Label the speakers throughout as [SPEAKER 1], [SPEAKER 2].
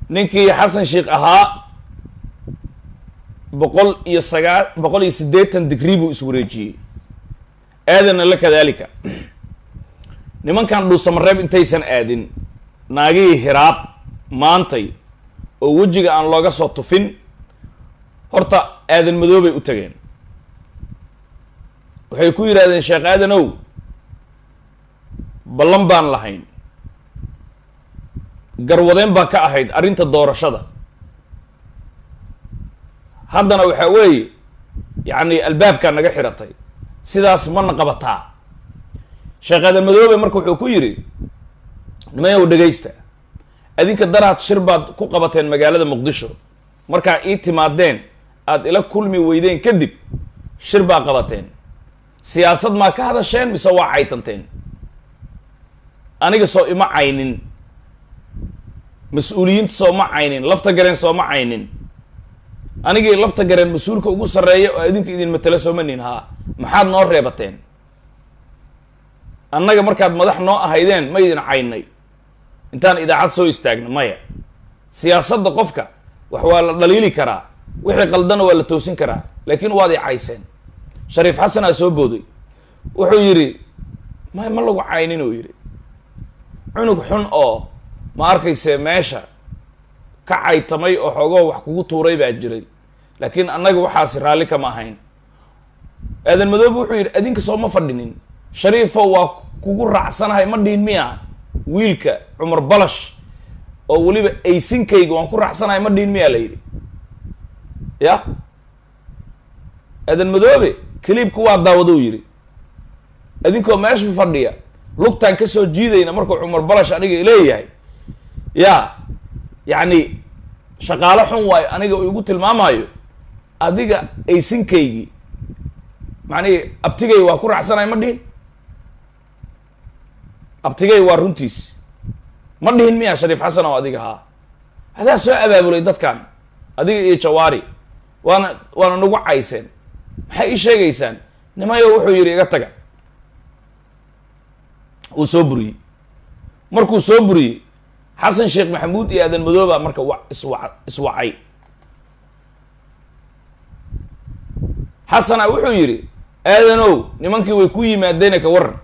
[SPEAKER 1] ninkii xasan sheikh ahaa boqol iyo sagaa boqol iyo siddeetan digrii buu iswareejiyey aadanna la kadaalika nimankan dhuusamareeb intaysan aadin naagihii hiraab maantay oo wejiga aan looga soo tufin horta aadan madoobay u tageen waxay ku yidhahdeen sheekh aadanow ballan baan lahayn garwadeen baa ka ahayd arrinta doorashada haddana waxaa weeye yacni albaabkaa naga xiratay sidaas mana qabataa sheekh aadan madoobe marka wuxuu ku yidhi nimayow dhegaysta adinka daraad shir baad ku qabateen magaalada muqdisho markaa ii timaadeen aada ila kulmi weydeen kadib shir baa qabateen siyaasad maa ka hadasheen mise waa caytanteen aniga soo ima caynin mas-uuliyiinta soo ma caynin lafta gareen soo ma caynin anigii lafta gareen mas-uulka ugu sarreeya oo idinka idin matelo sooma nin haa maxaad noo reebateen annaga markaad madax noo ahaydeen ma idin caynay intaan idaacad soo istaagna maya siyaasadda qofka wax waa la dhaliili karaa wixii qaldana waa la toosin karaa laakiin waad i cayseen shariif xasan aa soo booday wuxuu yidhi may ma lagu caynin uu yidhi cunug xun oo ma arkayse meesha ka caytamay oo xoogoo wax kugu tuuray baa jiray laakiin annaga waxaasi raalli kama ahayn aadan madoobe wuxuu yidhi adinka soo ma fadhinin shariifo waa kugu raacsanahay ma dhihin miya wiilka cumar balash oo weliba aysinkayga waan ku raacsanahay ma dhihin miyaa la yidhi ya aadan madoobe kaliibka waa daawadou yidhi adinkoo meesha fadhiya lugtaan ka soo jiidayna markuu cumar balash aniga leeyahay ya yacni shaqaalo xun waayo aniga igu tilmaamayo adiga aysinkaygii macnihi abtigay waa ku raacsanahay ma dhihin abtigay waa runtiis ma dhihin miya shariif xasan oo adiga haa hadaa soo abaabulay dadkan adiga iyo jawaari waana waana nagu cayseen maxay ii sheegaysaan nimayo wuxuu yidhi iga taga uu soo buriyey markuu soo buriyey xasan sheekh maxamuud iyo aadan madooba marka wa iswa iswacay xasana wuxuu yidhi aadanow nimankii way ku yimaadeene ka waran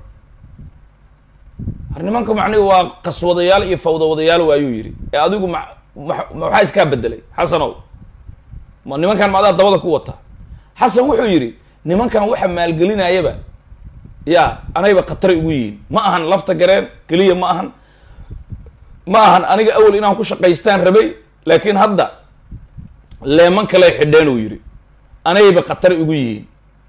[SPEAKER 1] har nimanka macnihi waa qaswadayaal iyo fawdawadayaal waayuu yidhi ee adigu ma ma waxaa iskaa bedelay xasanow ma nimankan ma adaa dabada ku wata xasan wuxuu yidhi nimankan waxa maalgelinayaba ya anayba khataray ugu yihiin ma ahan lafta gareen keliya ma ahan ma ahan aniga awel inaan ku shaqaystaan rabay laakiin hadda leeman kaley xidheen uu yidhi anayba khatar ugu yihiin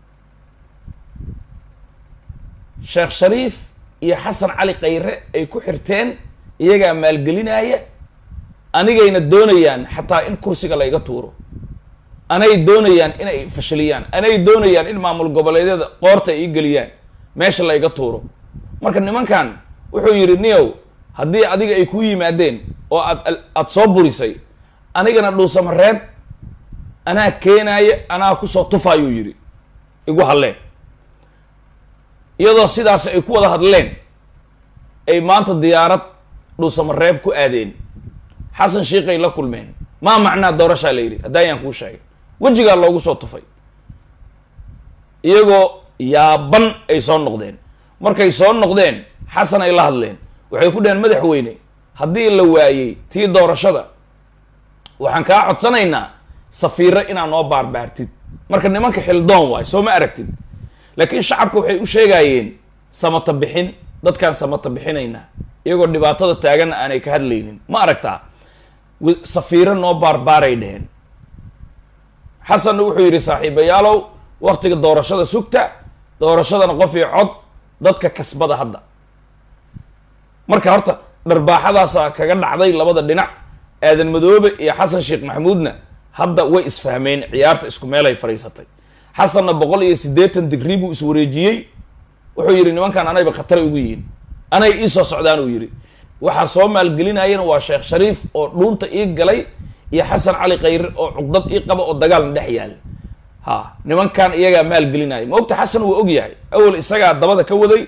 [SPEAKER 1] sheekh shariif iyo xasan cali khayre ay ku xirteen iyagaa maalgelinaya anigayna doonayaan xataa in kursiga layga tuuro anay doonayaan inay fashiliyaan anay doonayaan in maamul goboleedyada qoorta ay ii geliyaan meesha layga tuuro marka nimankan wuxuu yidhi niyow haddii adiga ay ku yimaadeen oo aad aada soo burisay anigana dhuusamareeb anaa keenaaya anaa kusoo tufaayuu yidhi igu hadleen iyadoo sidaas ay ku wada hadleen ay maanta diyaarad dhuusamareeb ku aadeen xasan shiikay la kulmeen maa macnaa doorashaa la yidhi haddaayaan kuu sheegay wejigaa loogu soo tufay iyagoo yaaban ay soo noqdeen markay soo noqdeen xasan ay la hadleen waxay ku dhaheen madaxweyne haddii la waayey tii doorashada waxaan kaa codsanaynaa safiiro inaa noo baarbaartid marka nimanka xildoon waayo soo ma aragtid laakiin shacabka waxay u sheegayeen samata bixin dadkaan samata bixinaynaa iyagoo dhibaatada taaganna aanay ka hadlaynin ma aragtaa safiiro noo baarbaaray dheheen xasanna wuxuu yidhi saaxiibayaalow waktiga doorashada sugta doorashadana qof iyo cod dadka kasbada hadda marka horta dharbaaxadaasa kaga dhacday labada dhinac aadan madoobe iyo xasan sheekh maxamuudna hadda way isfahmeen ciyaarta isku meelay fadhiisatay xasanna boqol iyo siddeetan digrii buu iswareejiyey wuxuu yidhi nimankan anayba khataray ugu yihiin anay ii soo socdaan uu yidhi waxaa soo maalgelinayana waa sheekh shariif oo dhuunta ii galay iyo xasan cali khayre oo cuqdad ii qaba oo dagaalna dhex yaal ha nimankan iyagaa maalgelinaya ma ogta xasan wuu og yahay awel isagaa dabada ka waday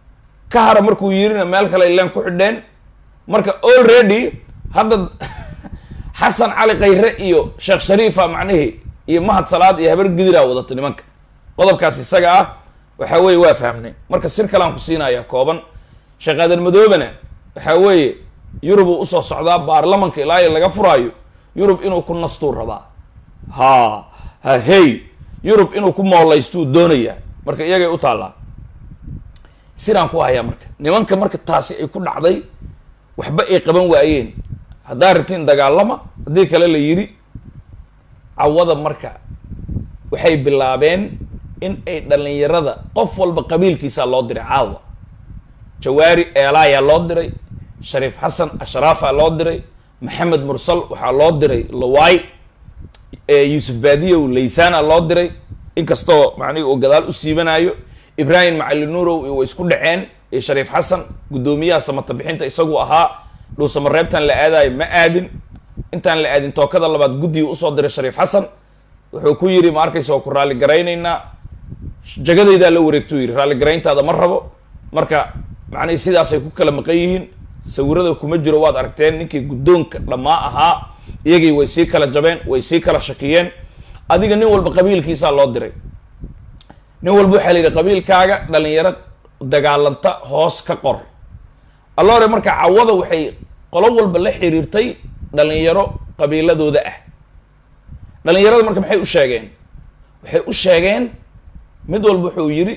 [SPEAKER 1] ka hara markuu yirina meel kale leen ku xidheen marka already hadda xasan cali khayre iyo sheekh shariifa macnihii iyo mahad salaad iyo habar gidiraa wadata nimanka qodobkaas isaga ah waxaa weeye waa fahmnay marka sir kalean ku siinaya kooban sheekh aadan madoobena waxaa weeye yurub uu usoo socdaa baarlamanka ilaa iyo laga furaayo yurub inuu ku nastuu rabaa ha ha hey yurub inuu ku moolaystuu doonayaa marka iyagay u taallaa siraan ku hayaa marka nimanka marka taasi ay ku dhacday waxba ay qaban waayeen haddaa rabtiin dagaalama haddii kale la yidhi cawada marka waxay bilaabeen in ay dhalinyarada qof walba qabiilkiisaa loo diray caawa jawaari eelaayaa loo diray shariif xasan ashraafaa loo diray maxamed mursal waxaa loo diray lawaay yuusuf baadiyow laysaana loo diray inkastoo macnihi uu gadaal u siibanayo ibraahim macalinuurow way isku dhaceen iyo shariif xasan guddoomiyaha samata bixinta isagu ahaa dhuusamareebtan la aadayo ma aadin intaan la aadin tookada labaad guddiga usoo diray shariif xasan wuxuu ku yidhi ma arkaysa waa ku raalligaraynaynaa jagadaydaa la wareegtuu yidhi raalligarayntaada ma rabo marka macnihi sidaasay ku kala maqan yihiin sawirada kuma jiro waad aragteen ninkii guddoonka dhammaa ahaa iyagii way sii kala jabeen way sii kala shakiyeen adiga nin walba qabiilkiisaa loo diray nin walba waxaa la yidhi qabiilkaaga dhalinyaro dagaalanta hoos ka qor alloore marka cawada waxay qolo walba la xiriirtay dhalinyaro qabiiladooda ah dhalinyarada marka maxay u sheegeen waxay u sheegeen mid walba wuxuu yidhi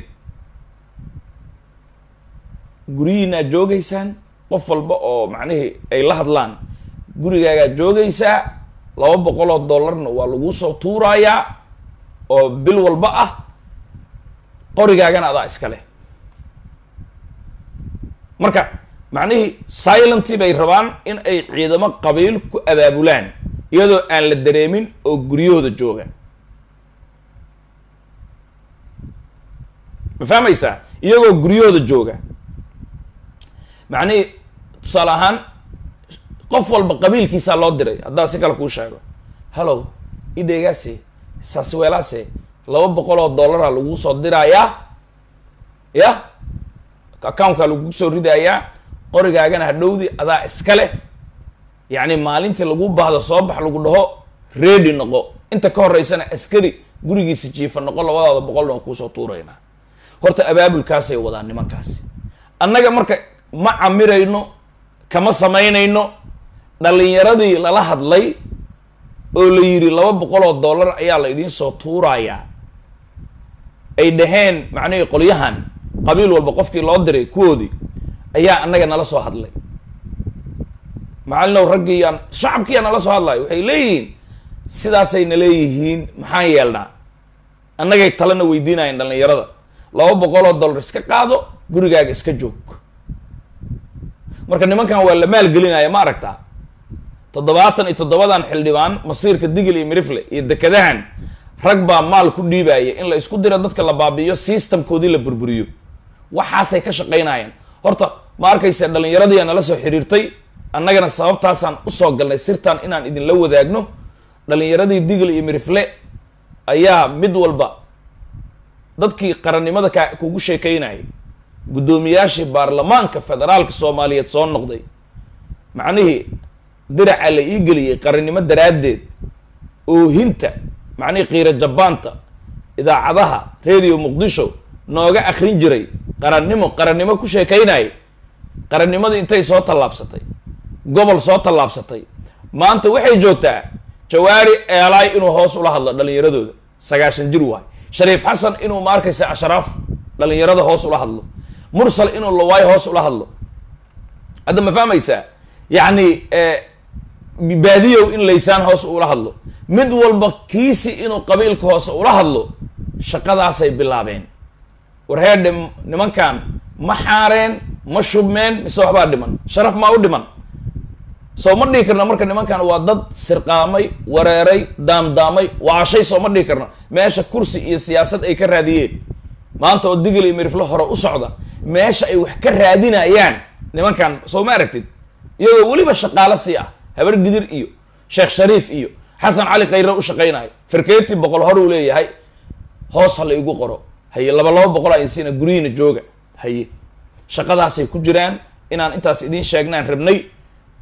[SPEAKER 1] guryihiinaa joogaysaan qof walba oo macnihii ay la hadlaan gurigaagaa joogaysaa laba boqol oo dollarna waa lagu soo tuurayaa oo bil walba ah qorigaagana adaa iska leh marka macnihii silenty bay rabaan in ay ciidamo qabiil ku abaabulaan iyadoo aan la dareemin oo guryahooda jooga ma fahmaysaa iyagoo guryahooda jooga macnihii tusaale ahaan qof walba qabiilkiisaa loo diray haddaa si kale kuu sheego hallow idheegaase saasweelaase laba boqol oo dollara lagu soo dirayaa ya accountka lagu soo ridayaa qorigaagana hadhowdi adaa iska leh yacni maalintii lagu baahdo soo bax lagu dhaho ready noqo inta ka horeysana askari gurigiisa jiifa noqo labadaada boqolna waa kuusoo tuuraynaa horta abaabulkaasay wadaan nimankaasi annaga marka ma camirayno kama samaynayno dhalinyaradii lala hadlay oo la yidhi laba boqol oo dollar ayaa la idiin soo tuurayaa ay dhaheen macnihii qolyahan qabiil walba qofkii loo diray kuwoodii ayaa annaga nala soo hadlay macalinow raggiiyaan shacabkiiyaa nala soo hadlayo waxay leeyihiin sidaasay na leeyihiin maxaan yeelnaa annagay talena weydiinayeen dhalinyarada laba boqol oo dollar iska qaado gurigaaga iska joog marka nimankan waa la maalgelinaya ma aragtaa toddobaatan iyo toddobadan xildhibaan masiirka digil iyo mirifle iyo dekadahan rag baa maal ku dhiibaya in la isku diro dadka la baabi'iyo systemkoodii la burburiyo waxaasay ka shaqaynayeen horta ma arkaysa dhallinyaradiia nala soo xiriirtay annagana sababtaasaan usoo galnay sirtan inaan idinla wadaagno dhallinyaradii digil iyo mirifle ayaa mid walba dadkii qarannimada ka kugu sheekaynayay guddoomiyaashii baarlamaanka federaalka soomaaliyeed soo noqday macnihii diraca la ii geliyey qarannimo daraaddeed oohinta macnihii qiiro jabaanta idaacadaha radio muqdisho nooga akrin jiray qarannimo qarannimo ku sheekaynayay qarannimadii intay soo tallaabsatay gobol soo tallaabsatay maanta waxay joogtaa jawaari eelaay inuu hoos ula hadlo dhallinyaradooda sagaashan jir waay shariif xasan inuu ma arkaysa ashraaf dhallinyarada hoos ula hadlo mursal inuu lawaay hoos ula hadlo hadda ma fahmaysaa yacni baadiyow in laysaan hoos ula hadlo mid walba kiisi inuu qabiilka hoose ula hadlo shaqadaasay bilaabeen war heedhe nimankan ma xaareen ma shubmeen mise waxbaa dhiman sharaf maa u dhiman soo ma dhihi karna marka nimankan waa dad sirqaamay wareeray daamdaamay waashay soo ma dhihi karna meesha kursi iyo siyaasad ay ka raadiyeen maanta oo digil iyo mirifle hore u socda meesha ay wax ka raadinayaan nimankan soo ma aragtid iyagoo weliba shaqaalo sii ah habar gidir iyo sheekh shariif iyo xasan cali khayre u shaqaynayo farkeetii boqol hor uu leeyahay hoos ha la igu qoro haye laba laba boqol ainsiina guryihiina jooga haye shaqadaasay ku jiraan inaan intaas idiin sheegnaan rabnay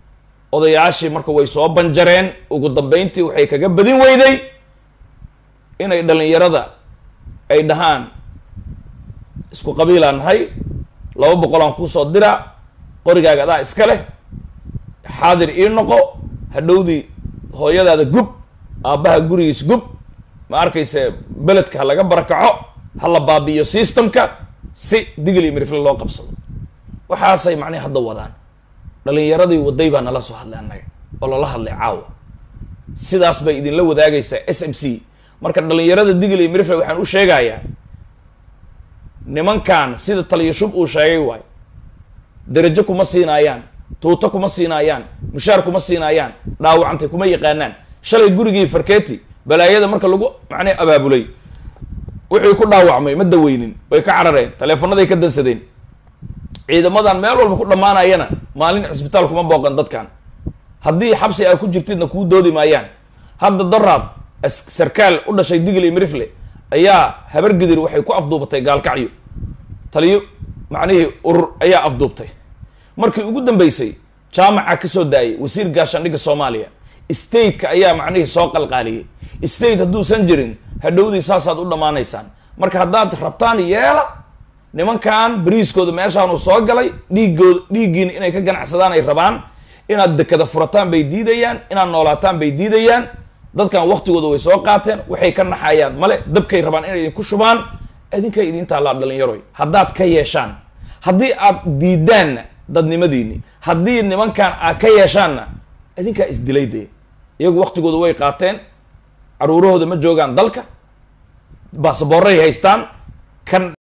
[SPEAKER 1] odayaashii marka way soo banjareen ugu dambeyntii waxay kaga badin weyday inay dhalinyarada ay dhahaan isku qabiilaan nahay laba boqolaan kuusoo diraa qorigaaga adaa iska leh xaadir ii noqo hadhowdii hooyadaada gub aabbaha gurigiis gub ma arkayse beledka ha laga barakaco ha la baabi'iyo systemka si digil iyo mirifle loo qabsado waxaasay macnihi hadda wadaan dhalinyaradii waday baa nala soo hadlay annaga oo lala hadlay caawa sidaas bay idinla wadaagaysaa s m c marka dhalinyarada digil iyo mirifle waxaan u sheegayaa nimankan sida taliyo shub uu sheegay waayo derajo kuma siinaayaan tuuto kuma siinaayaan mushaar kuma siinaayaan dhaawacantay kuma yaqaanaan shalay gurigii farketi balaayada marka lagu macnii abaabulay wixii ku dhaawacmay ma daweynin way ka carareen taleefonaday ka dansadeen ciidamadan meel walba ku dhammaanayana maalin cisbitaal kuma booqan dadkan haddii xabsi aa ku jirtidna kuu doodi maayaan hadda doraad sarkaal u dhashay digil iyo mirifle ayaa habar gidir waxay ku afduubatay gaalkacyo taliyo macnihii urur ayaa afduubtay markii ugu dambeysay jaamaca ka soo daayay wasiir gaashaandhigga soomaaliya stateka ayaa macnihii soo qalqaaliyey state hadduusan jirin hadhowdii saasaad u dhammaanaysaan marka haddaad rabtaan yeela nimankan beriiskooda meeshaanu soo galay dhiigooda dhiiggiina inay ka ganacsadaan ay rabaan inaad dekada furataan bay diidayaan inaad noolaataan bay diidayaan dadkan waktigooda way soo qaateen waxay ka naxayaan male dabkay rabaan inay idinku shubaan idinkay idin taallaa dhalinyaroy haddaad ka yeeshaan haddii aad diidaanna dadnimadiini haddii nimankan aad ka yeeshaanna idinkaa isdilay dee iyagu waktigooda way qaateen caruurahooda ma joogaan dalka baasaboorray haystaan kan